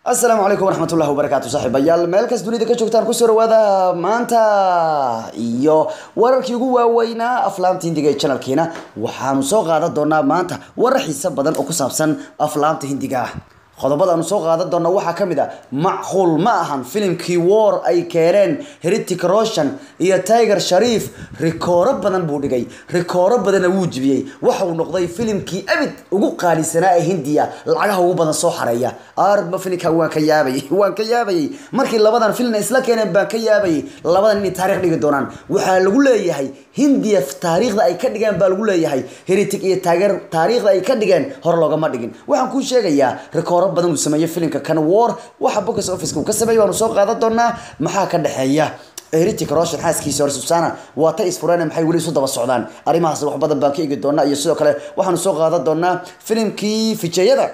asalaamu calaykum waraxmatullahi wabarakaatu saaxiibayaal meel kas dunida ka joogtaan kusoo dhawaada maanta iyo wararkii ugu waaweynaa aflaamta hindiga ee janalkiina waxaanu soo qaadan doonaa maanta warar xiiso badan oo ku saabsan aflaamta hindiga ah qodobada aanu soo qaadan doona waxaa ka mid a macquul ma ahan filimkii war ay keeneen heritic roshan iyo tiger shariif rikooro badan buu dhigay rikooro badanna wuu jibiyey waxa uu noqday filimkii abid ugu qaalisanaa ee hindiya lacagaha ugu badan soo xareeya arba filimka waan ka yaabayay waan ka yaabayay markii labadan filim isla keeneen baan ka yaabayay labadan inay taariikh dhigi doonaan waxaa lagu leeyahay hindiya taariikhda ay ka dhigeen baa lagu leeyahay heritic iyo tiger taariikhda ay ka dhigeen hore loogama dhigin waxaan kuu sheegayaa rikooro badan uu sameeyey filimka kan war waxa box office uu ka sameeyay waanu soo qaadan doonaa maxaa ka dhexeeya heritic roshan xaaskiisa hore susana waa ta isfureen maxay weli isu daba socdaan arrimahaas wax badan baan ka eegi doonaa iyo sidoo kale waxaanu soo qaadan doonaa filimkii fijeeyada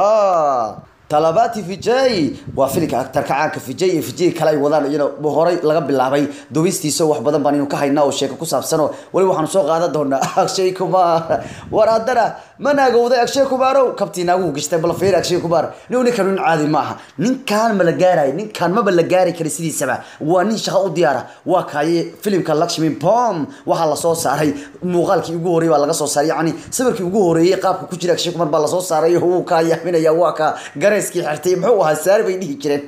talabati vijay waa filimka aktarka caanka vijay iyo vijay kale ay wadaan iyana horey laga bilaabay dubistiisa wax badan baan inu ka haynaa oo sheeko ku saabsanoo weli waxaanu soo qaadan doonaa akshay kumar war haddana ma naagowday akshay kumarow kabtii naaguhu gashtay bal fiir akshay kumar nin ninkan nin caadi ma aha ninkan ma la gaarayo ninkan maba la gaari kara sidiisaba waa nin shaqo u diyaara waa kaaye filimka lakshmi pom waxaa lasoo saaray muuqaalkii ugu horreeyay baa laga soo saaray yacni sawirkii ugu horreeyay qaabka ku jira akshay kumar baa lasoo saaray wuu kaa yaaminaya waa ka gareyskii xirtay muxuu ahaa saari bay dhihi jireen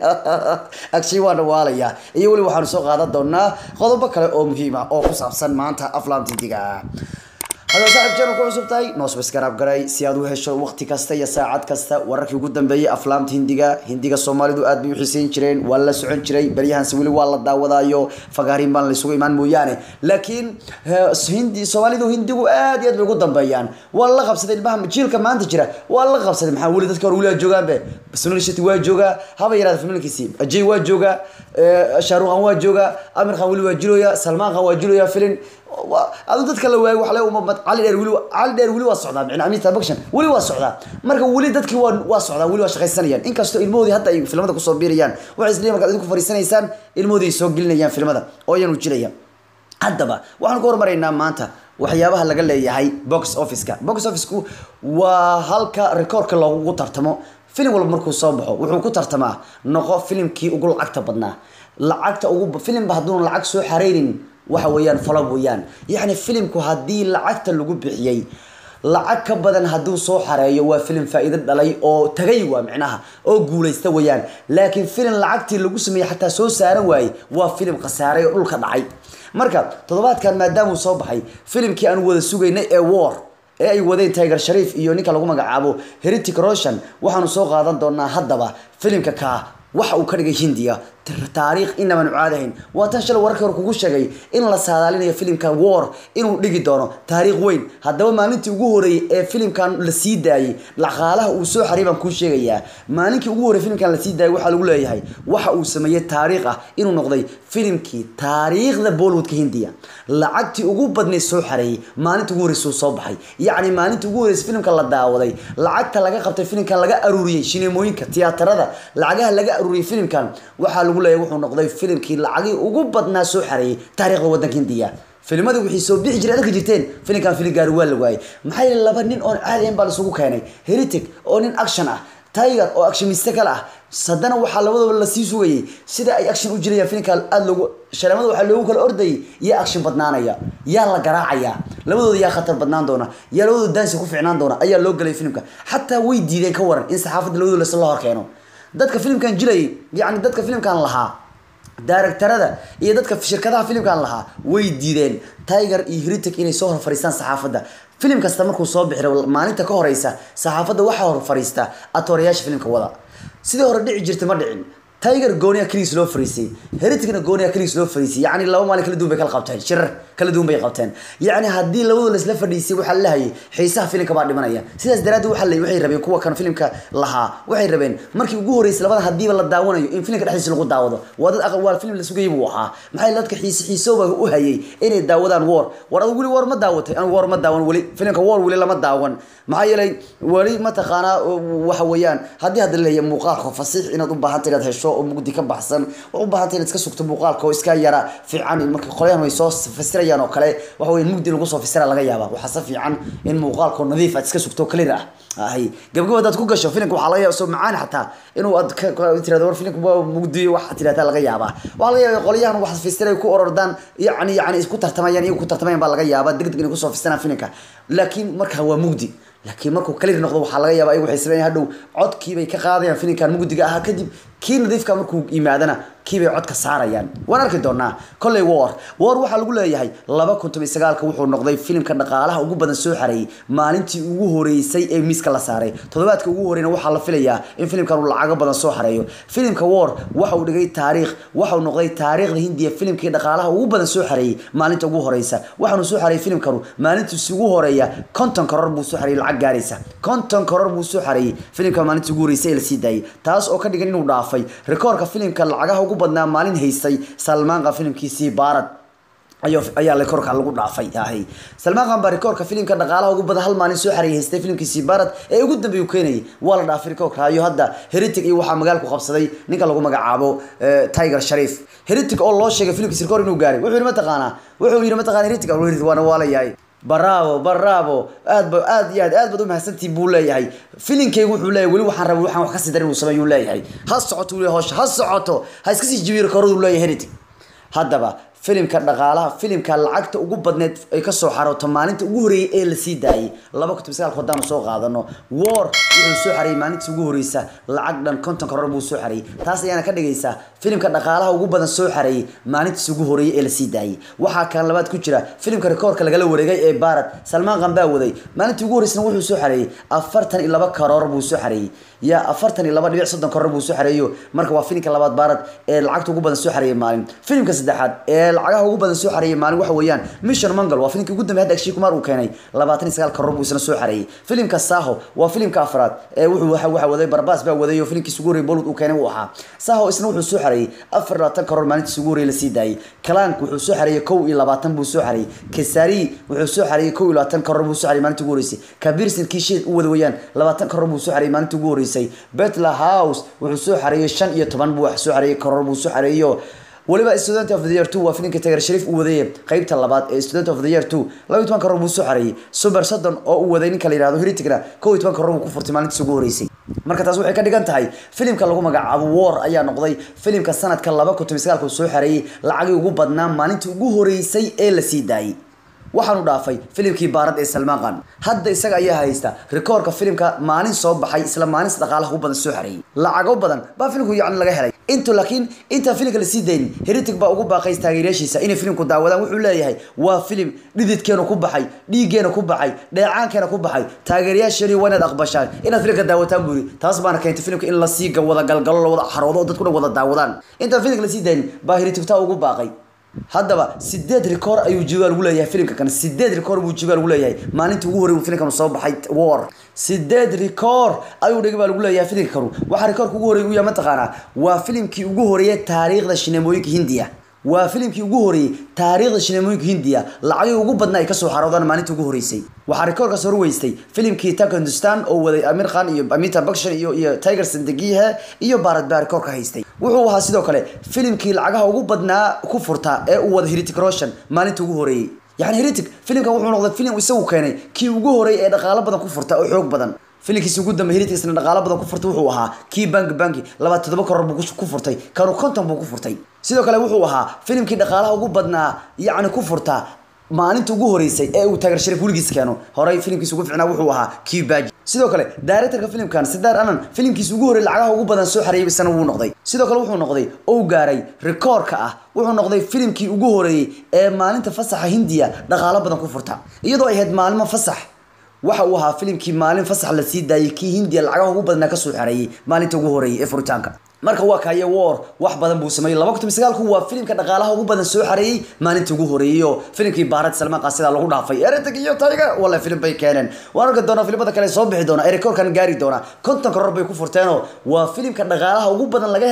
agshay waana waalayaa iyo weli waxaanu soo qaadan doonaa qodobo kale oo muhiim ah oo ku saabsan maanta aflaamta hindiga haddaba saaxib channel ku cusub tahay noo subscribe garay si aad u hesho waqti kasta iyo saacad kasta wararkii ugu dambeeyay aflaamta hindiga hindiga soomaalidu aad bay u xiiseyn jireen waa la socon jiray baryahanse weli waa la daawadaayo fagaarin baan laysugu imaan mooyaane laakiin hindi soomaalidu hindigu aad iyo aad bay ugu dambeeyaan waa la qabsaday ilmaha jiilka maanta jira waa la qabsaday maxaa weli dadka hore weli joogaanbe sunil sheti waa joogaa haba yaraada familkiisi ajay waa joogaa shahrukh khan waa joogaa amir khan weli waa jiroya salmaan khan waa jiroya filin adu dadka la waayo waxle umamad cali dheer weli cali dheer weli waa socdaa micna amita bakshan weli waa socdaa marka weli dadkii waa waa socdaa weli waa shaqaysanayaan inkastoo ilmahoodii hadda ay filmada kusoo biirayaan waxay isleeyihin markaad idinku fariisanaysaan ilmahoodii ay soo gelinayaan filmada oo ayaan ujinaya haddaba waxaan ku hormaraynaa maanta waxyaabaha laga leeyahay box officeka box officeku waa halka rekoorka loogu tartamo filim walba markuu soo baxo wuxuu ku tartamaa noqo filimkii ugu lacagta badnaa lacagta ugu filimba hadduuna lacag soo xareynin waxa weeyaan falo weeyaan yacni filimku haddii lacagta lagu bixiyey lacag ka badan hadduu soo xareeyo waa filim faa-iido dhalay oo tagay waa micnaha oo guulaysta weeyaan laakiin filim lacagtii lagu sameeyey xataa soo saaran waaye waa filim khasaaray oo dhulka dhacay marka toddobaadkan maadaamuu soo baxay filimkii aan wada sugaynay ee war ee ay wadeen tiger shariif iyo ninka lagu magacaabo heritic roshan waxaanu soo qaadan doonaa haddaba filimka kaa waxa uu ka dhigay hindiya taariikh inabaanu caadahayn waa tan shalay wararkii hore kugu sheegay in la saadaalinayo filimkan war inuu dhigi doono taariikh weyn haddaba maalintii ugu horeeyey ee filimkan la sii daayey dhaqaalaha uu soo xaray baan kuu sheegayaa maalinkii ugu horrey filimkan lasii daayay waxaa lagu leeyahay waxa uu sameeyey taariikh ah inuu noqday filimkii taariikhda bollywoodka hindiya lacagtii ugu badnayd soo xareeyey maalinta ugu horreysuu soo baxay yacni maalinta ugu horreysay filimka la daawaday lacagta laga qabtay filimkan laga aruuriyey shineemooyinka tiyaatarada lacagaha laga aruuriyey filimkan waxaa lagu leeyahay wuxuu noqday filimkii lacagii ugu badnaa soo xareeyey taariikhda waddanka hindiya filmadii wixii soo bixi jiray adka jirteen filimkan filim gaari waa la waayey maxaa yeele laba nin oon caadi ahayn baa laisugu keenay heritic oo nin action ah tiger oo actioniste kale ah haddana waxaa labadaba lasii sugayay sida ay action u jirayaan filimka aada loogu shareemada waxaa loogu kala ordayay yaa action badnaanaya yaa la garaacaya labadooda yaa khatar badnaan doona yaa labadooda daansi ku ficnaan doona ayaa loo galay filimka xataa way diideen ka waran in saxaafadda labadooda lasla hor keeno dadka filimkan jilayay yacni dadka filimkan lahaa daaragtarada iyo dadka shirkadaha filimkan lahaa way diideen tiger iyo heritic inay soo hor fariistaan saxaafadda filim kasta markuu soo bixiro maalinta ka horeysa saxaafadda waxaa hor fariista atoorayaasha filimka wada sidii hore dhici jirtay ma dhicin tiger gooniya kaligiis loo fariisay heriticna gooniya kaligiis loo fariisay yacni laba maalin kala duwan bay kala qabteen shirar kala duwan bay qabteen yacni haddii labadooda laisla fadhiisay waxaa la lahayay xiisaha filimka baa dhimanaya sidaas daraaddeed waxaa la waxay rabeen kuwa kan filimka lahaa waxay rabeen markii ugu horreysay labada haddiiba la daawanayo in filimka dhexdiisa lagu daawado waa dad aqal waa filim la sugayay buu ahaa maxaa yeele dadka xiise xiisooba u hayay inay daawadaan war war adigu weli war ma daawatay anigu war ma daawan weli filimka war weli lama daawan maxaa yeelay weli mataqaanaa waxa weeyaan haddii hadda leeyahay muuqaalka fasiix inaad u baahanta inaad hesho gasho oo mugdi ka baxsan waxay u baahan tahay inaad iska sugto muuqaalka oo iska yara fiican marka qolyahan way soo fasirayaan oo kale waxa weeye mugdi lagu soo fasira laga yaaba waxaa se fiican in muuqaalka oo nadiif aad iska sugto clear ah ahay gabgab hadaad ku gasho filimka waxaa laga yaaba soo macaan xataa inuu aad ka ka- tirahdo war filimka waa mugdi waxaa tirahdaa laga yaabaa waxaa laga yaaba qolyahan wax fasiray ku orordaan yacni yacni isku tartamayaan iyagu ku tartamayaan baa laga yaabaa degdeg inay kusoo fasiraan filimka laakiin markaa waa mugdi laakiin markuu clear noqdo waxaa laga yaabaa ayagu waxay sameeyaan hadhow codkiibay ka qaadayaan filimkan mugdiga ahaa kadib kii nadiifka markuu yimaadana kiibay codka saarayaan waan arki doonaa kolley war war waxaa lagu leeyahay laba kun toban iyo sagaalka wuxuu noqday filimka dhaqaalaha ugu badan soo xareeyay maalintii ugu horeysay ee miiska la saaray toddobaadka ugu horeyna waxaa la filayaa in filimkan uu lacago badan soo xareeyo filimka war waxa uu dhigay taariikh waxa uu noqday taariikhda hindiya filimkii dhaqaalaha ugu badan soo xareeyay maalinta ugu horeysa waxaanu soo xareeyay filimkanu maalintiisi ugu horeeya konton karoor buu soo xareeyay lacag gaaraysa konton karoor buu soo xareeyay filimka maalintii ugu horeysay ee la sii daayay taas oo ka dhigan inuu dhaafay rikoorka filimka lacagaha ugu badnaa maalin haystay salmaanqa filimkiisii baarad ayo ayaa rikoorka lagu dhaafay ahay salmaan khan baa rikoorka filimka dhaqaalaha ugu badan hal maalin soo xareeyay haystay filimkiisii baarad ee ugu dambeeyay uu keenayay waa la dhaafay rikoorka iyo hadda heritic iyo waxaa magaalku qabsaday ninka lagu magacaabo eh, tiger sharif heritic oo loo sheegay filimkiisi rikoor inuu gaaray wuxuu yidhi mataqaanaa wuxuu yidhi mataqaana heritic Heritic waana waa la yahay bravo bravo aad ba aad iyo aad aad baad umahadsantihin buu leeyahay filinkeygu wuxuu leeyahay weli waxaan rabay waxaan wax ka sii darin uu sameeyuu leeyahay ha socoto weli hawsha ha socoto ha iska sii jibiyo rikooradu leeyahay heritic haddaba filimka dhaqaalaha filimka lacagta ugu badneed ay kasoo xarooto maalinta ugu horeeyay ee lasii daayay laba kun toban sagaalka haddaanu soo qaadano war wuxuu soo xareeyay maalintii ugu horeysa lacag dhan konton karoor buu soo xareeyay taas ayaana ka dhigaysaa filimka dhaqaalaha ugu badan soo xareeyay maalintiis ugu horeeyay ee lasii daayay waxaa kan labaad ku jira filimka rikoorka lagala wareegay ee baarad salmaan khan baa waday maalintii ugu horeysana wuxuu soo xareeyay afartan iyo laba karoor buu soo xareeyay ya afartan iyo laba dhibic soddon karoor buu soo xareeyo marka waa filimka labaad baarad ee lacagta ugu badan soo xareeyay maalin filimka saddexaad ee lacagaha ugu badan soo xareeyay maalin waxa weeyaan mission mangal waa filimkii ugu dambeeyay hadda akshay kumar uu keenay labaatan iyo sagaal karoor buu isna soo xareeyay filimka saho waa filimka afraad ee wuxuu waxa waxa waday barbaas baa waday oo filimkiisa ugu horreeyay bollywood uu keenay uu ahaa saho isna wuxuu soo xareeyay afar iyo labaatan karoor maalintiisa ugu horreeyay lasii daayay kalank wuxuu soo xareeyay kow iyo labaatan buu soo xareeyay kesari wuxuu soo xareeyay kow iyo labaatan karoor buu soo xareeyay maalintii ugu horreysay kabirsin kiisheed u wada weeyaan labaatan karoor buu soo xareeyay maalintii ugu horreysay betla house wuxuu soo xareeyay shan iyo toban buu wax soo xareeyay karoor buu soo xareeyo waliba student of the year two waa filimka tagar shariif uu wadayay qeybta labaad ee student of the year two laba iyo toban karoor buu soo xareeyay super soddon oo uu waday ninka la yihahdo heritigna kow iyo toban karoor buu ku furtay maalintiisa ugu horeysay marka taas waxay ka dhigan tahay filimka lagu magacaabo war ayaa noqday filimka sanadka laba kun toban sagaalka uu soo xareeyay lacagii ugu badnaa maalintii ugu horeysay ee lasii daayay waxaanu dhaafay filimkii baarad ee salmaan khan hadda isaga ayaa haysta rikoorka filimka maalin soo baxay isla maalin dhaqaalaha ugu badan soo xareeyay lacago badan baa filimku yacni laga helay intu laakiin intaan filimka lasii daynin heritic baa ugu baaqay taageerayaashiisa inay filimku daawadaan wuxuu leeyahay waa filim dhididkeena ku baxay dhiiggeena ku baxay dheecaankeena ku baxay taageerayaasheeni waa inaad aqbashaan inaad filimka daawataan buu yidhi taas baana keentay filimka in lasii wada galgalo la wada xaroodo oo dadkuna wada daawadaan intaan filimka lasii daynin baa heritic taa ugu baaqay haddaba sideed rikoor ayuu jibaal ugu leeyahay filimka kan sideed rikoor buu jibaal ugu leeyahay maalintii ugu horey uu filimkanu soo baxay war sideed rikoor ayuu dhigi baa lagu leeyahay filimka kanu waxaa rikoorka ugu horey u yahay mataqaanaa waa filimkii ugu horeeyay taariikhda shineemooyinka hindiya waa filimkii ugu horeeyey taariikhda shineemooyinka hindiya lacagii ugu badnaa ay kasoo xaroodaan maalintii ugu horeysay waxaa rikoorkaas horweystay filimkii tak hindustan oo waday amir khan iyo amita bakshan iyo iyo tiger sandegihe iyo baarad baa rikoorka haystay wuxuu ahaa sidoo kale filimkii lacagaha ugu badnaa ku furta ee uu wada heritic roshan maalintii ugu horeeyey yani heritic filimkan wuxuu noqday filim isagu keenay kii ugu horeeyay ee dhaqaalo badan ku furta oo xoog badan filimkiisi ugu dambe heriticna dhaqaalo badan ku furtay wuxuu ahaa kii banki banki labaatan toddoba karoor buu ku furtay kanu konton buu ku furtay sidoo kale wuxuu ahaa filimkii dhaqaalaha ugu badnaa yacni ku furta maalinta ugu horeysay ee uu taageer sharif weligiis keeno horey filimkiisa ugu ficnaa wuxuu ahaa kibaji sidoo kale directorka filimkan sidaar anan filimkiisa ugu horey lacagaha ugu badan soo xareeyay isana wuu noqday sidoo kale wuxuu noqday ou gaaray rikoorka ah wuxuu noqday filimkii ugu horeeyey ee maalinta fasaxa hindiya dhaqaalo badan ku furta iyadoo ay ahayd maalmo fasax waxa uu ahaa filimkii maalin fasax la sii daayay kii hindiya lacagaha ugu badnaa kasoo xareeyay maalinta ugu horeeyay ee furitaanka marka waa kaye war wax badan buu sameeyey laba kun sagaalku waa filimka dhaqaalaha ugu badan soo xareeyey maalintii ugu horeeyey oo filimkii baarad salmaan qaasida lagu dhaafay eretig iyo tayga wala filim bay keeneen waan arki doonaa filimada kale soo bixi doona ee rikoorkan gaari doona konton karoor bay ku furteenoo waa filimka dhaqaalaha ugu badan laga helay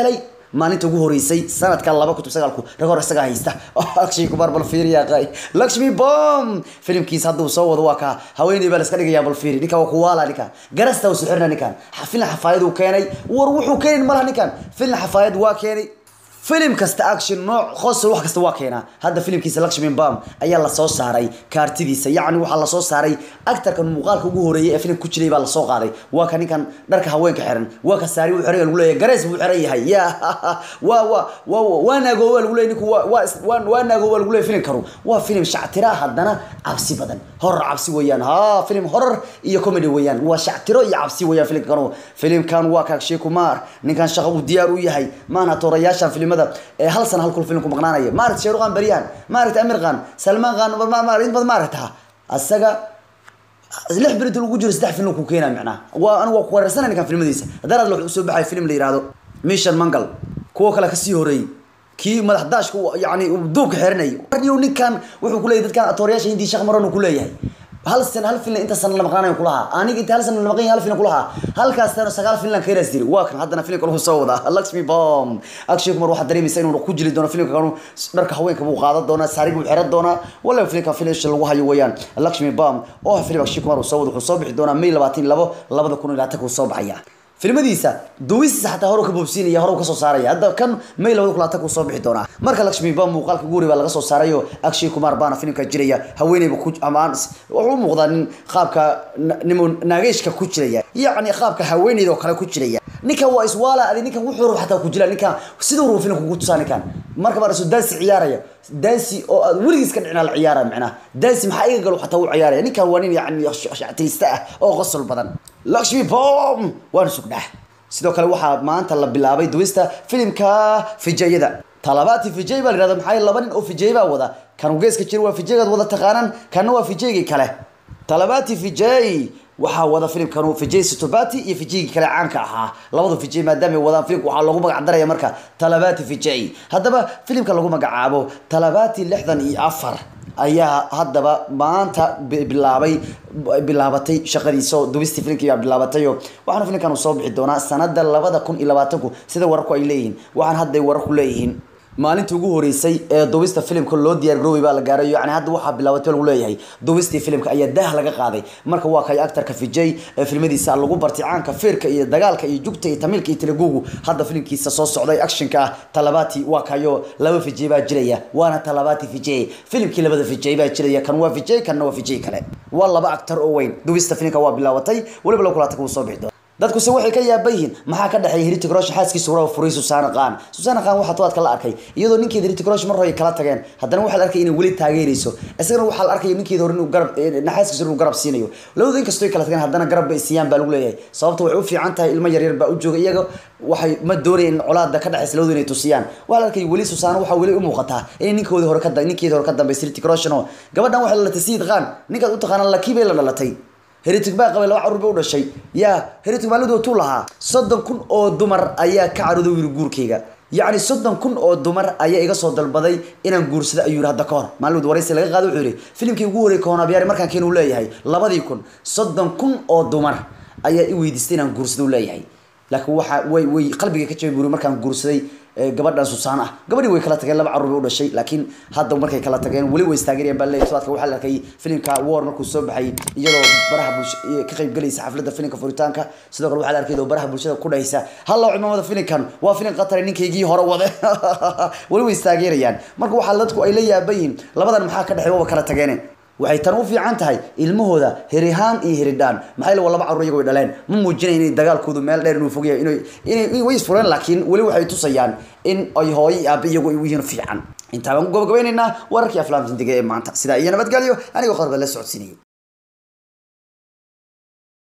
maalinta ugu horeysay sanadka laba kutub sagaalku rag hor isagaa haysta akshay kumaar bal fiiriya qay lakshmi bom filimkiisa hadduu soo wado waa kaa haweeney baa la iska dhigayaa bal fiiri ninkan waa kuwaala ninkan garasta uu sixirna ninkan filim xafaayad uu keenay war wuxuu keenin malaha ninkan filim xafaayad waa keenay filim kasta action nooc qosol wax kasta waa keenaa hadda filimkiisa lakshmi bam ayaa lasoo saaray kaartidiisa yacni waxaa lasoo saaray actarkan muuqaalka ugu horeeyay ee filimka ku jiray baa lasoo qaaday waa ka ninkan dharka haweenka xiran waa ka saari uu xiran lagu leeyahay gareys buu xiran yahay ya waa waa waa waa naagooba lagu leeyahay ninku waa waa waa waa naagooba lagu leeyahay filimkanu waa filim shactira haddana cabsi badan horror cabsi weeyaan ha filim horror iyo comedy weeyaan waa shactiro iyo cabsi weeyaan filimkanu filimkan waa ka Akshay Kumar ninkan shaqo uu diyaar u yahay maana toorayaashan filimada ee hal sana halkul filimku maqnaanaya maaragta Shahrukh Khan Baryan maaragta Amir Khan Salman Khan maaragta bad maaragta asaga lix birid lagu jiro saddex film ku keenaa macnaha waa anigu waa ku wareersanay ninkan filmadiisa haddana wuxuu soo baxay film la yiraahdo Mission Mangal kuwa kale kasii horeeyay kii madax daashka yani duubka xiranayay warniyo ninkan wuxuu ku leeyahay dadkan atoorayaasha hindi shaq maran ku leeyahay hal sana hal film inta sana la maqnaanayo kulaha aniga inta hal sana la maqnaanayo hal film kulaha halkaas sana sagaal film ka yaraas jiri waa kan haddana filmka lagu soo wadaa Lakshmi Bomb Akshay Kumar waxa dareemaysa inuu ku jili doono filmka kanu dharka haweenka buu qaadan doonaa saarig buu xiran doonaa wala filmka finish lagu hayo weeyaan Lakshmi Bomb oo film Akshay Kumar uu soo wado wuxuu soo bixi doonaa May 22 2020 ku soo baxaya filmadiisa duwisiisa xataa hore ka boobsiinaya hore ka soo saaraya hadda kan may labada kulaata ku soo bixi doonaa marka Lakshmi Bam muuqaalka guuri baa laga soo saarayo Akshay Kumar baana filmka jiraya haweeneyba ku amaan wuxuu u muuqdaa nin qaabka nimo naageeshka ku jiraya yacni qaabka haweeneyda oo kale ku jiraya ninkan waa iswaala adi ninkan wuxuu rabo xataa ku jira ninkan siduu rabo filmka ku tusaa ninkan marka baa rasul daansi ciyaaraya daansi oo aad weligiis ka dhicina la ciyaara macnaha daansi maxaa iga galo xataa uu ciyaaraya ninkan waa nin yacni shactirista ah oo qosol badan Lakshmi Bom waan sugdhaa sidoo kale waxaa maanta la bilaabay duwista filimka fijayada talabaati fijay baa la yidhahdaa maxaa laba nin oo fijay baa wada kan uu geeska jira waa fijaygaad wada taqaanaan kanna waa fijaygii kale talabaati fijay waxaa wada filimkanu fijay situbati iyo fijaygii kale caanka ahaa labada fijay maadaama ay wadaan filimka waxaa lagu magac daraya marka talabaati fijay haddaba filimka lagu magacaabo talabaati lixdan iyo afar ayaa haddaba maanta bilaabay bilaabatay shaqadiisa oo dubistii filimkii baa bilaabatay oo waxaana filimkan uu soo bixi doonaa sanada labada kun iyo labaatanku sida wararku ay leeyihiin waxaan hadday wararku leeyihiin maalintii ugu horeysay ee dubista filimka loo diyaar garoobay baa la gaaray yacni hadda waxaa bilaabatay lagu leeyahay dubistii filimka ayaa daah laga qaaday marka waa kay actarka Vijay ee filmadiisa lagu bartay caanka feerka iyo dagaalka iyo jugta iyo tamilka iyo telegugu hadda filimkiisa soo socday actionka ah talabaati waa kayo laba Vijay baa jiraya waana talabaati Vijay filimkii labada Vijay baa jiraya kan waa Vijay kanna waa Vijay kale waa laba actor oo weyn dubista filimka waa bilaabatay waliba la kulaatay uu soo bixi doona dadku se waxay ka yaaban yihiin maxaa ka dhexeeya Heritage Rush xaaskiisa hore furay Susana Khan Susana Khan waxa toodka la arkay iyadoo ninkeeda Heritage Rush mar hore kala tageen haddana waxa la arkay inay weli taageerayso isagana waxa la arkay ninkeeda hore inuu garab naxaaskiisa inuu garab siinayo labadu inkastoo ay kala tageen haddana garab bay siiyaan baa lagu leeyahay sababta waxay u fiican tahay ilmo yar yar baa u jooga iyaga waxay ma doonayeen colaada ka dhaxaysa labadu inay tusiyaan waxa la arkay weli Susana waxa weli u muuqataa in ninkoodi hore ka ninkeeda hore ka dambeysay Heritage Rush no gabadhan waxa la dhalatay Sayid Khan ninkaad u taqaanaan lakibay la dhalatay heritig baa qabay laba carruur bay u dhashay yaa heritig maalidoo tuu lahaa soddon kun oo dumar ayaa ka carooday yiri guurkayga yacni soddon kun oo dumar ayaa iga soo dalbaday inaan guursado ayuu yiri hadda ka hor maalid waraysi laga qaado wuxuu yidhi filimkii ugu horreeyay koonabyaari markaan keen uu leeyahay labadii kun soddon kun oo dumar ayaa i weydiistay inaan guursado uu leeyahay laakiin waxa way way qalbiga ka jabay buuri markaan guursaday gabadhan Susana ah gabadhii way kala tageen laba carruur bay u dhashay laakiin hadda markay kala tageen wali way istaageereen baa leeyahay sababta waxa la arkay filimka War markuu soo baxay iyadoo baraha bulshada ka qayb galaysa xafladda filimka furitaanka sidoo kale waxa la arkay baraha bulshada ku dhaysa halla ciidamada filimkan waa filim qatar ninkaygii hore wade wali way istaageerayaan marka waxa dadku ay la yaabayin labadan maxaa ka dhaxay waa kala tageen waxay tan u fiican tahay ilmahooda herihaan iyo heridhaan maxay la laba carruur iyagu dhaleen ma muujinayaan inay dagaalkoodu meel dheer inuu fogyahay inay inay way isfureen laakiin weli waxay tusayaan in ay hooyo iyo aabe iyagu ay yihiin fiican intaa baan ku gabagabaynaynaa wararkii aflaamta dindiga ee maanta sidaa iyo nabadgelyo anigoo qorba la socodsiinayay